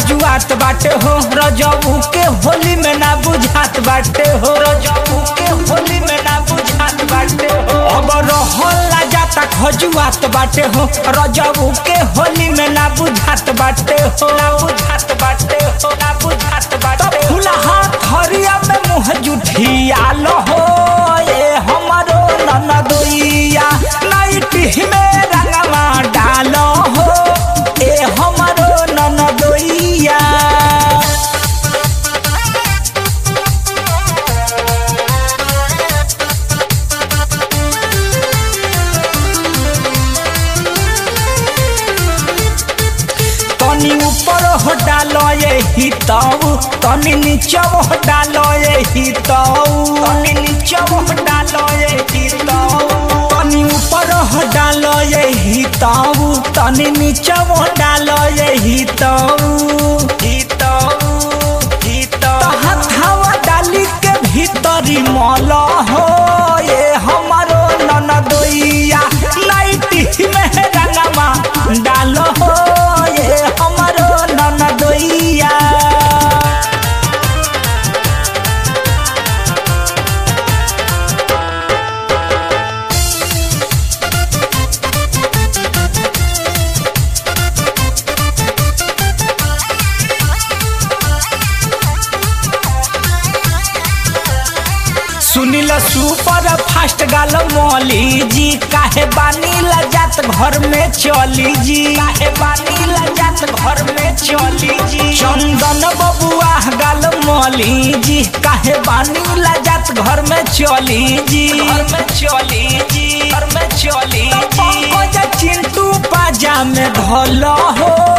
खजुआत बाटे हो रजबू के होली में ना बुझात बाटे हो रजबू के होली में ना बुझात बाटे हो अब रहला जाता खजुआत बाटे हो रजबू के होली में ना बुझात बाटे हो ना बुझात बाटे हो ना बुझात बाटे तो फुलहा हरिया में मुँह जुठियाल हो ये हमारो ननदोइया नाइटी में रंगवा डाल हो ए हमारो ननदोइया तनी ऊपर हो डालो ये ही ताऊ तनी नीचे हो डालो ये ही ताऊ तनी नीचे हो डालो ये ही ताऊ तनी ऊपर हो डालो ये ही ताऊ तनी नीचे हो डालो ये ही ताऊ ही ताऊ ही ताऊ हथवा डाली के भीतरी मल हो ये हमारो ननदोइया नाइटी में रंगवा डालो हो ये हमारो ननदोइया सुनिल सुपर फास्ट गाल मौली जी काहे बानी लजात घर में चली जी काहे बानी लजात घर में चली जी चंदन बबुआ गाल मौली जी काहे बानी लजात घर में चली जी घर में चली जी घर में चली जी चिंटू पाजा में धल हो